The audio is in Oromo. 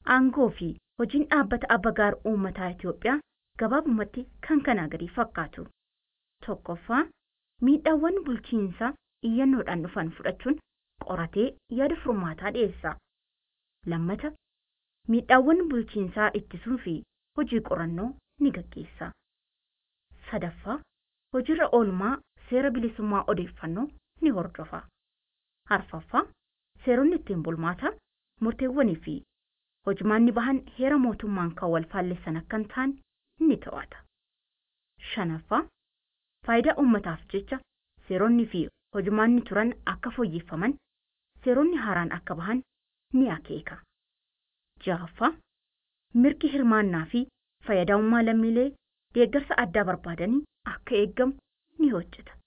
aangoo fi hojiin dhaabbata abbagaar uummataa Itoophiyaa gabaabumatti kan kanaa gadi fakkaatu. Tokkoffaa miidhaawwan bulchiinsaa iyyannoodhaan dhufan fudhachuun qoratee yaada furmaataa dhiyeessa. Lammata miidhaawwan bulchiinsaa ittisuu fi hojii qorannoo ni gaggeessa. Sadaffaa hojiirra oolmaa seera bilisummaa odeeffannoo ni hordofa. Arfaffaa seeronni ittiin bulmaataa murteewwanii fi hojimaanni bahan heera mootummaan kan wal faallessan akka hin taane ni to'ata. Shanaffaa faayidaa uummataaf jecha seeronni fi hojimaanni turan akka fooyyeffaman seeronni haaraan akka bahan ni akeeka. Ja'affaa mirgi hirmaannaa fi fayyadamummaa lammiilee deeggarsa addaa barbaadanii akka eeggamu ni hojjeta.